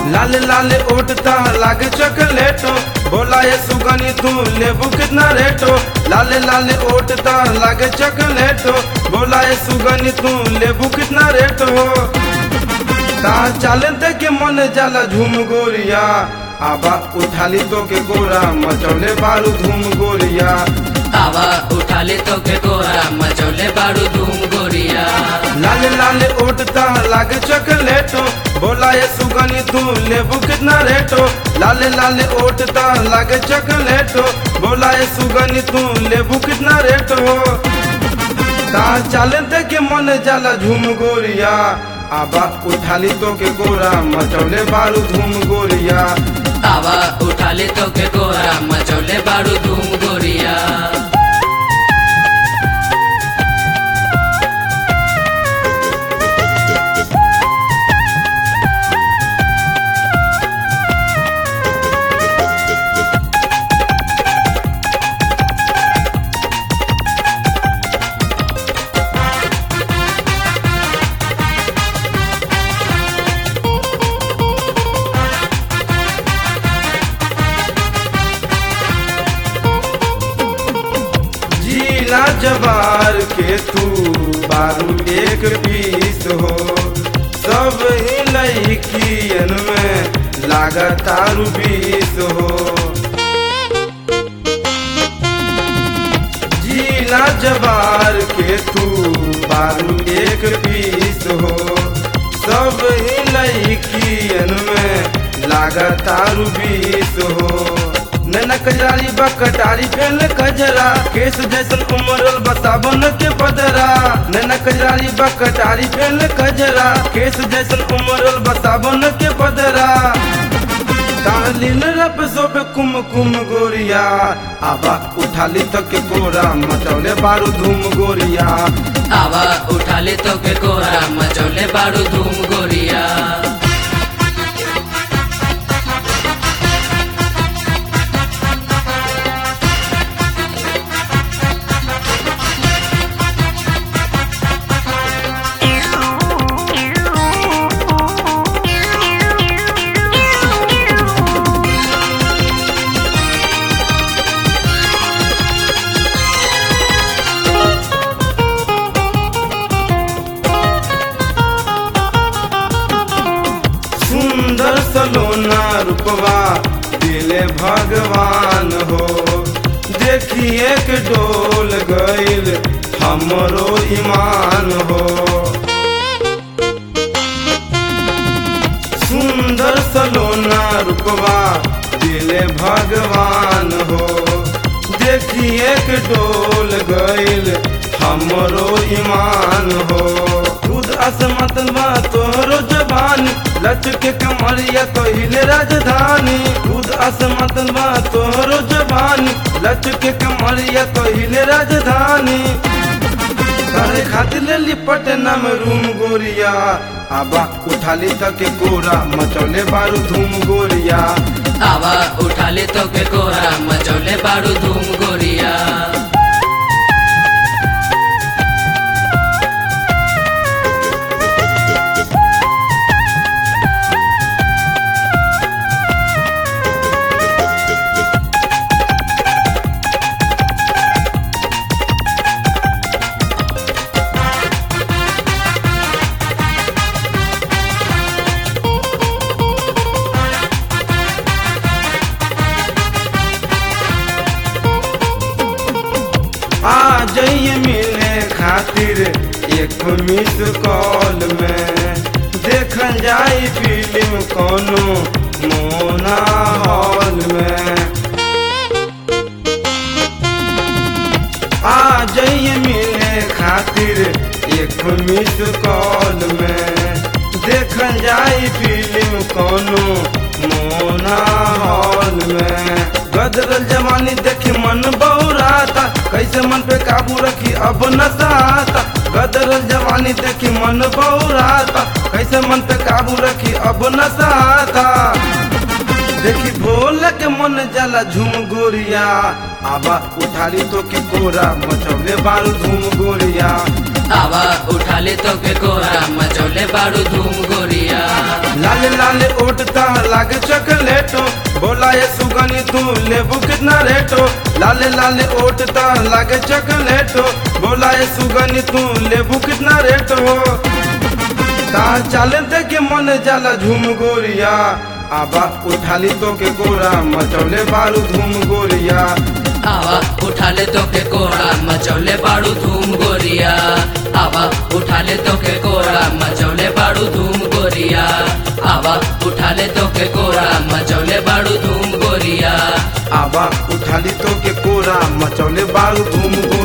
लाल लाल ओटता लागे चॉकलेटो बोला ये सुगनी तू लेबू कितना रेटो लाल लाल ओटता लागे चॉकलेटो बोला ये सुगनी तू लेबू कितना रेटो ता चाले देखे मन जाला झूम गोरिया आबा उठाली तो के गोरा मचौले बारू धूम गोरिया आवा उठा ले तो के गोरा मचौले बारू धूम गोरिया लाल लाल ओटता लागे चॉकलेटो बोला ये सुगनी तू लेबू कितना रेटो लाल लाल ओटता लागे चॉकलेटो बोला ये सुगनी तू लेबू कितना रेटो ता चाले देखे मन जाला झूम गोरिया आबा उठाली तो के गोरा मचौले बारू धूम गोरिया आवा उठा ले तो के गोरा मचौले बारू धूम गोरिया जीला जवार के तू बारू एक पीस हो सब ही लड़कियन में लागतारू बीस हो जीला जवार के तू बारू एक पीस हो सब ही लड़कियन में लागतारू बीस हो नैना कजरारी बा कटारी फेल कजरा केस जैसन उमरल बताबन के बदरा नैना कजरारी बा कटारी फेल कजरा केस जैसन उमरल बताबन के बदरा कालीन रब सोबे कुम कुम गोरिया आबा उठाली तक के गोरा मचौले बारू धूम गोरिया आवा उठा ले तो के गोरा मचौले बारू धूम गोरिया सुंदर सलोना रूपवा दिले भगवान हो देखिए के डोल गईल हमरो ईमान हो सुंदर सलोना रूपवा दिले भगवान हो देखिए के डोल गईल हमरो ईमान हो खुद असमतवा तोहरो जवानी लचके कमरिया कहिले राजधानी खुद असमतवा तोहरो जवानी लचके कमरिया कहिले राजधानी करे खातिर ले लिपट नाम रूम गोरिया आबा उठाली तक के कोरा मचौले बारू धूम गोरिया आवा उठा ले तो के गोरा मचौले बारू धूम गोरिया आ जाइए मिले खातिर एक मिस कॉल में देखल जाई फिल्म कोनो मोना हॉल में आ जाइए मिले खातिर एक मिस कॉल में देखल जाई फिल्म कोनो मोना हॉल में गदरल जवानी देखी मन बौराता कैसे मन पे काबू रखी अब नसाता गदरल जवानी देखी मन बौराता कैसे मन पे काबू रखी अब नसाता देखी भोल के मन जाला झूम गोरिया आबा उठाली तो के कोरा मचौले बारू धूम गोरिया आवा उठा ले तो के कोरा मचौले बाड़ू धूम गोरिया लाल लाल ओटता लागे चॉकलेटो बोला ये सुगनी तू लेबू कितना रेटो लाल लाल ओटता लागे चॉकलेटो बोला ये सुगनी तू लेबू कितना रेटो का चाले देखे मन जाला झूम गोरिया आबा उठाली तो के गोरा मचौले बारू धूम गोरिया आवा उठा ले तो के कोरा मचौले बाड़ू धूम गोरिया आवा उठा ले तो के कोरा मचौले बाड़ू धूम गोरिया आवा उठा ले तो के कोरा मचौले बाड़ू धूम गोरिया आबा उठाली तो के कोरा मचौले बारू धूम गोरिया